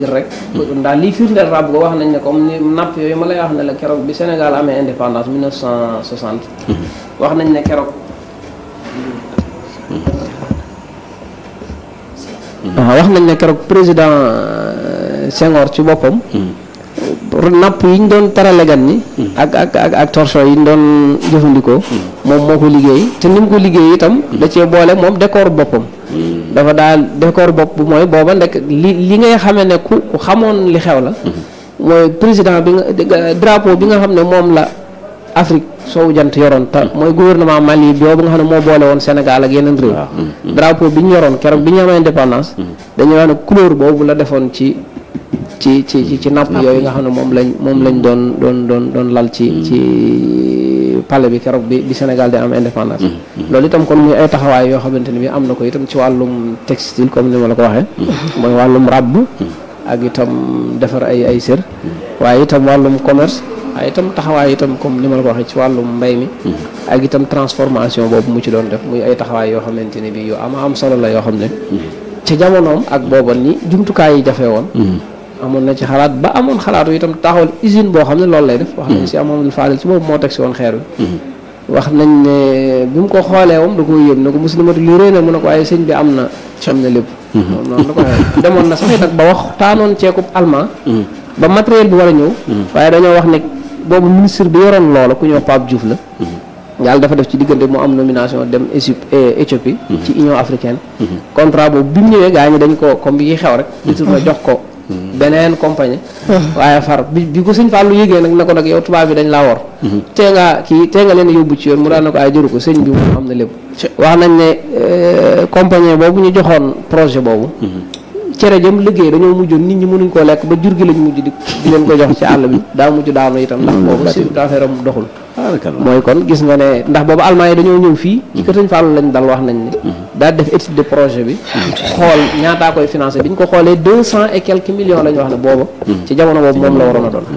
rek ndax lii firndeel ràbb ko wax nañ ne comme ni napp yooyu ma lay wax ne la keroog bi Sénégal amee indépendance 1960 wax nañ ne keroog waaw wax nañ ne keroog président Senghor ci boppam napp yi ñu doon terale gan ñi ak ak ak ak torchon yi ñu doon jëfandikoo moom moo ko liggéey te ni mu ko liggéey itam da cee boole moom décor boppam dafa daal décor bopp bu mooy booba ndek li li ngay xamee ne ku ku xamoon li xew la mooy président bi nga drapeau bi nga xam ne moom la Afrique soowu jant yoroon te mooy gouvernement Mali boobu nga xam ne moo boole woon Sénégal ak yeneen réew drapeau bi ñu yoroon keroog bi ñu amee indépendance dañuy wax ne couleur boobu la defoon ci ci ci ci napp yooyu nga xam ne moom lañ moom lañ doon doon doon doon lal ci ci palais bi keroog bi bi Sénégal di am indépendance loolu itam kon muy ay taxawaay yoo xamante ne bi am na ko itam ci wàllum textile comme ni ma la ko waxee mooy wàllum ràbb ak itam defar ay ay sër waaye itam wàllum commerce waaye itam taxawaay itam comme ni ma la ko waxee ci wàllum mbay mi ak itam transformation boobu mu ci doon def muy ay taxawaay yoo xamante ne bi yu ama am solo la yoo xam ne ci jamonoom ak booba ni jumtukaay yi jafe woon amoon na ci xalaat ba amoon xalaatu itam taxawal usine boo xam ne loolu lay def wax nañ si amoon faadal ci boobu moo teg si woon xeer bi wax nañ ne bi mu ko xoolee moom da ko yëm ne ko muslimatu li réy na mu ne ko waaye sëñ bi am na am na lépp moom noonu la ko waxee demoon na sax nag ba wax taanoon ceekub allemand ba matériel bi war a ñëw waaye dañoo wax ne boobu ministre bi yoroon loola ku ñëw Pape Diouf la yàlla dafa def ci diggante mu am nomination dem Éthiopie ci Union africaine contrat boobu bi mu ñëwee gaa ñi dañ ko comme yi xew rek na jox ko beneen compagnie waaye far bi bi ko sëñ Fallou yëgee nag ne ko nag yow tubaab bi dañ laa wor tee nga kii tee nga leen yóbbu ci yoon mu daal ne ko ay jëru ko sëñ bi moom am na lépp wax nañ ne compagnie boobu ñu joxoon projet boobu cere jëm liggéey dañoo mujjoon nit ñi mënuñ koo lekk ba jur gi lañ mujj di di leen ko jox ci àll bi daa mujj daanu itam ndax boobu chiffre d'affaires am doxul mooy kon gis nga ne ndax boobu allemand yi dañoo ñëw fii ci kër sëñ Fallou lañ dal wax nañ ne daa def étude de projet bi xool ñaataa koy financé bi ñu ko xoolee deux cent et quelques millions la ñu wax ne booba ci jamono boobu moom la waroon a doon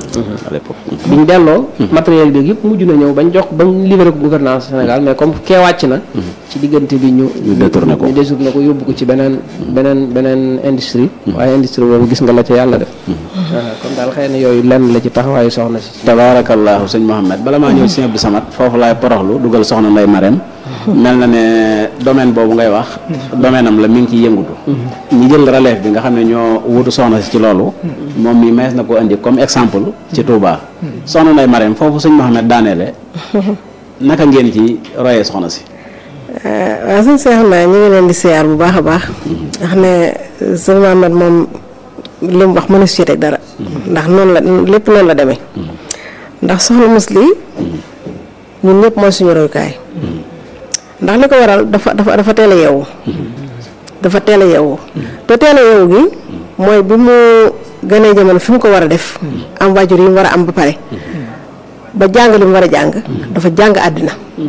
bi ñu delloo matériel bi yëpp mujj na ñëw bañ jox bañ livré ko gouvernance Sénégal mais comme kee wàcc na ci diggante bi ñu ñu détourné ko ñu détourné ko yóbbu ko ci beneen beneen beneen industrie waaye industrie boobu gis nga la ca yàlla def kon daal xëy na yooyu lenn la ci taxawaayu soxna si tabaarakallaahu sëñ Mohamed bala maa ñëw sëñ Abdou Samad foofu laay poroxlu dugal soxna Ndeye Marème mel na ne domaine boobu ngay wax domaine am la mi ngi ciy yëngutu ñi jël relève bi nga xam ne ñoo wutu soxna si ci loolu moom mi mees na ko indi comme exemple ci Touba soxna Ndeye Marème foofu sëñ Mohamed daaneele naka ngeen ci royee soxna si waaw sëñ Seex naa ñu ngi leen di siyaar bu baax a baax ndax ne sëñ Mohamed moom li mu wax mënu si teg dara ndax noonu la lépp noonu la demee ndax soxna musli ñun ñëpp mooy suñu royukaay ndax li ko waral dafa dafa dafa teel a yeewu dafa teel a yeewu te teel a yeewu gi mooy bi mu gënee jamono fi mu ko war a def am waajur yi mu war a am ba pare ba jàng li mu war a jàng dafa jàng àddina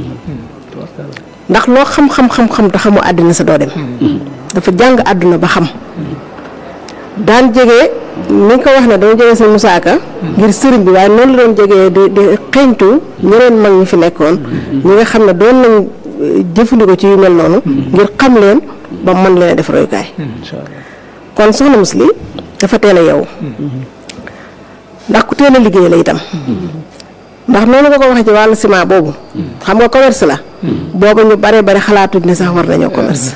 ndax loo xam-xam-xam-xam te xamu àddina sa doo dem dafa jàng àdduna ba xam daan jege ni ko wax ne dama jege sëñ Moussa Ka ngir sëriñ bi waaye noonu la doon jegee di di xeeñtu ñeneen mag ñi fi nekkoon ñi nga xam ne doon nañ jëfandikoo ci yu mel noonu ngir xam leen ba mën leen a def royukaay kon soxna Musli dafa teel a yeewu ndax ku teel a liggéey la itam ndax noonu nga ko waxee ci wàllu ciment boobu xam nga commerce la booba ñu bare bare xalaatuñ ne sax war nañoo commerce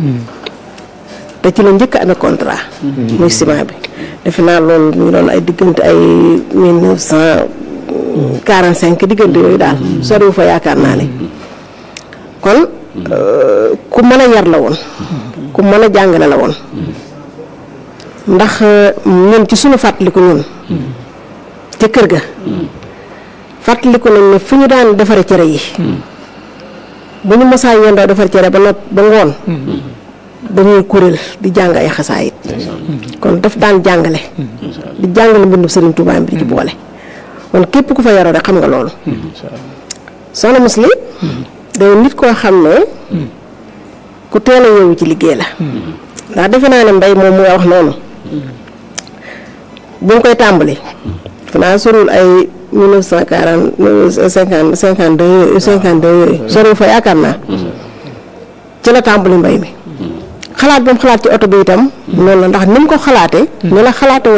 te ci la njëkk a amee contrat muy ciment bi defe naa loolu mu ngi doon ay diggante ay mille neuf cent quarante cinq diggante yooyu daal soriwu fa yaakaar naa ne kon ku mën a yar la woon ku mën a jàngale la woon ndax ñun ci suñu fàttaliku ñun ca kër ga fàttaliku nañ ne fu ñu daan defare cere yi bu ñu mosaa yendoo defar cere ba nopp ba ngoon dañuy kuréel di jàng ay xasaayit kon daf daan jàngale di jàngale mbindum Sëriñ Tuubaa bi di ci boole kon képp ku fa yaroo rek xam nga loolu soxna Musli day nit koo xam ne ku teel a yeewu ci liggéey la ndax defe naa ne mbay moom mu nga wax noonu bu ñu koy tàmbali defe naa sorul ay mille neuf cent quarante cinquante cinquante deux yooyu cinquante deux yooyu sorul fa yaakaar naa ci la tàmbali mbay mi xalaat bi mu xalaat ci oto bi itam noonu la ndax ni mu ko xalaatee ni la xalaate